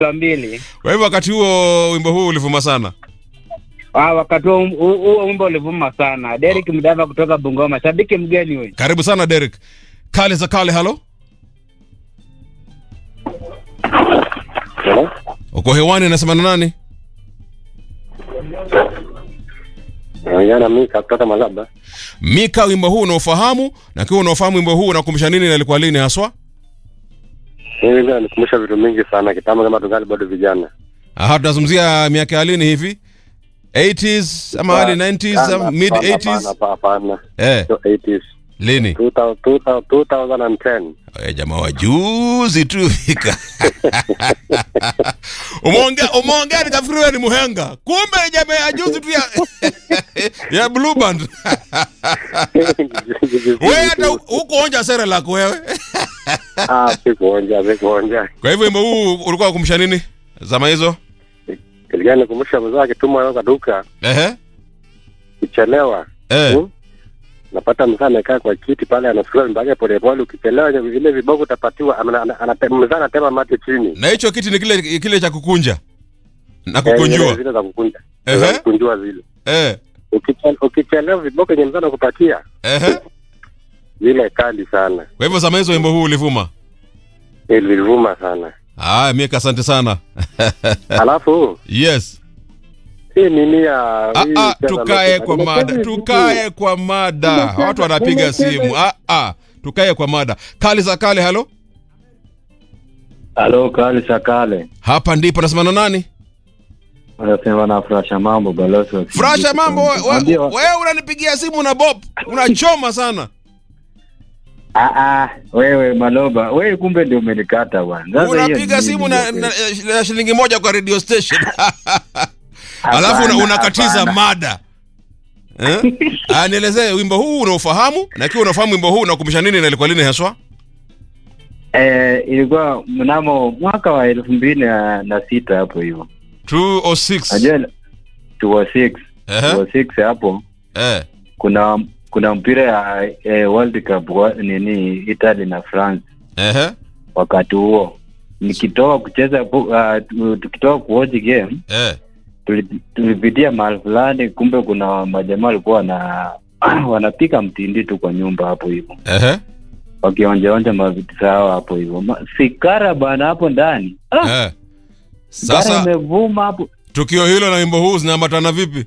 wa mbili. Kwa hivyo wakati huo wimbo huu ulivuma sana. Ah, wakati huo huo- huo wimbo ulivuma sana. Derek Mdava kutoka Bungoma, shabiki mgeni huyu. Karibu sana Derek. Kale za kale, halo. Hello? Uko hewani, nasema na nani? Naongea na Mika kutoka Malaba. Mika, wimbo huu unaofahamu na kiwa unaofahamu wimbo huu unakumbusha nini na ilikuwa lini haswa? Mimi ndio nikumbusha vitu mingi sana kitambo, kama tungali bado vijana. Aha, tunazungumzia miaka ya lini hivi? 80s ama early 90s ama Hapana, mid hapana, 80s? hapana, Hapana, Eh, sio 80s. lini? 2000 2000 2010. Eh, jamaa wa juzi tu Mika. umeongea umeongea nikafikiri wewe ni muhenga. Kumbe jamaa ya juzi tu ya ya blue band. wewe hata huko onja sere lako wewe. Ah, sikuonja, sikuonja. Kwa hivyo wimbo huu ulikuwa ukumbusha nini? Zama hizo? Ilikuwa nikumbusha mzee akitumwa na kaduka Ehe. kuchelewa. Eh. Hmm? Napata mzee amekaa kwa kiti pale anasukuma mbage polepole, ukichelewa vile viboko utapatiwa, ana- ana- ana- mzee anatema mate chini. Na hicho kiti ni kile kile cha kukunja na Eh, zile- kukunjua. Zile za kukunja. Ehe. Za kukunjua zile. Eh. Ukichele- Ukichelewa viboko yenye mzee anakupatia Ehe. zile kali sana. Kwa hivyo zama hizo wimbo huu ulivuma. Ilivuma sana. Ah, Mika asante sana. Alafu yes. hii nini ya Ah, hii ah, cheza tukae lote- kwa Nimecheza mada, hivi tukae kwa mada. Watu wanapiga simu. Ah, ah, tukae kwa mada. Kali za kale, halo. Halo, kali sa kale. Hapa ndipo nasema na nani? Wanasema na furasha mambo balozi wa Furasha mambo, wewe Mwambie wa- we, unanipigia simu na Bob. Unachoma sana. Ah ah, wewe Maloba, wewe kumbe ndio umenikata bwana. Sasa hiyo Unapiga ni simu nini na, ndio na, kweli? na shilingi moja kwa radio station. Alafu una, Hapana, unakatiza hapana. mada. Eh? Ah, nielezee wimbo huu unaofahamu na ikiwa unafahamu wimbo huu unakumbusha nini na ilikuwa lini haswa? Eh, ilikuwa mnamo mwaka wa elfu mbili na, na sita hapo hivyo. 206. Najua 206 Ehe. 206 hapo Eh. kuna kuna mpira ya eh, World Cup wa, nini Italy na France Ehe. wakati huo nikitoka kucheza pu- uh, tu- tukitoka kuwatch game Eh. tuli- tulipitia mahali fulani, kumbe kuna majamaa walikuwa wana wanapika mtindi tu kwa nyumba hapo hivyo, Ehe. wakionjaonja mavitu zao hapo hivyo, Ma- fikara bana hapo ndani ah, Eh. Sasa Sasa imevuma hapo tukio hilo na wimbo huu zinaambatana vipi?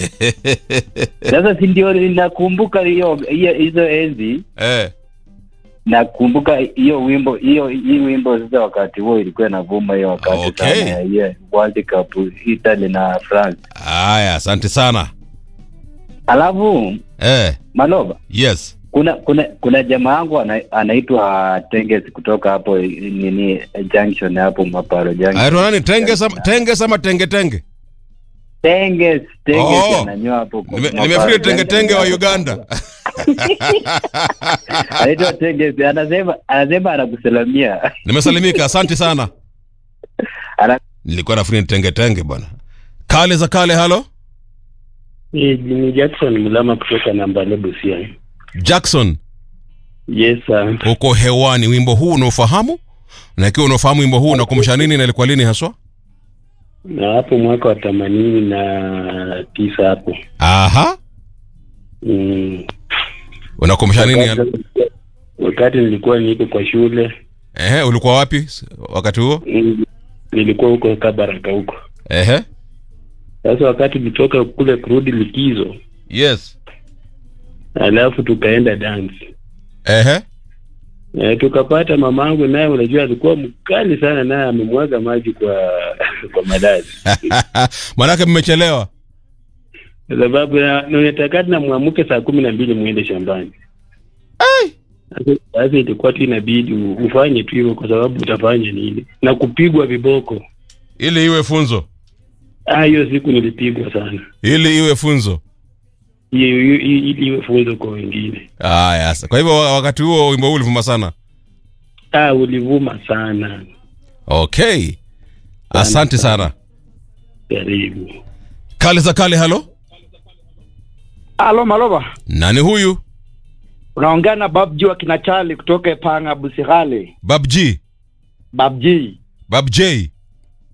sasa, si ndio ninakumbuka hiyo hiyo- hizo enzi, eh. nakumbuka hiyo wimbo hiyo hii wimbo sasa, wakati huo ilikuwa inavuma hiyo wakati Okay. sana ya hiyo World Cup Italy na France, Haya, asante sana. alafu Eh. Maloba Yes. kuna kuna kuna jamaa yangu ana, anaitwa Tenges kutoka hapo nini junction hapo Maparo junction. Aitwa nani? Tenge sama tenge sama tenge tenge. Tenges Tenges Oh. ananyoa hapo kwa Nime- Maparo Nimefikiri tenge junction. tenge wa Uganda. anaitwa Tenges anasema anasema anakusalamia Nimesalimika, asante sana. Ana- Nilikuwa nafikiri ni tenge tenge bwana. Kale za kale, halo. Ni ni Jackson Mulama kutoka Nambale Busia. Jackson, Yes sir. uko hewani. Wimbo huu unaofahamu? Na ikiwa unaofahamu wimbo huu unakumbusha nini na ilikuwa lini haswa? Na hapo mwaka wa themanini na tisa hapo. Aha. Mm. Unakumbusha nini? Wakati, wakati nilikuwa niko kwa shule Ehe, ulikuwa wapi s- wakati huo? mm, nilikuwa huko Kabaraka huko. Ehe. Sasa wakati tulitoka kule kurudi likizo, Yes. alafu tukaenda dance. Ehe. E, tukapata mamangu naye, unajua alikuwa mkali sana, naye amemwaga maji kwa kwa malazi Manake mmechelewa. kwa sababu na- na unatakati na mwamuke saa kumi na mbili mwende shambani. Sasa- Sasa ilikuwa tu inabidi u- ufanye tu hivyo, kwa sababu utafanya nini na kupigwa viboko. Ili iwe funzo. Ah, hiyo siku nilipigwa sana, Ili iwe funzo. hiyo hiyo- ili iwe funzo kwa wengine. Haya, sa- kwa hivyo wa- wakati huo wimbo huu ulivuma sana. Ah, ulivuma sana. Okay. Asante sana. Karibu. Kale za kale, halo. Halo Maloba, Nani huyu? unaongea na Babji wa kina Chali kutoka Panga Busihale. Bab G. Babji Bab J.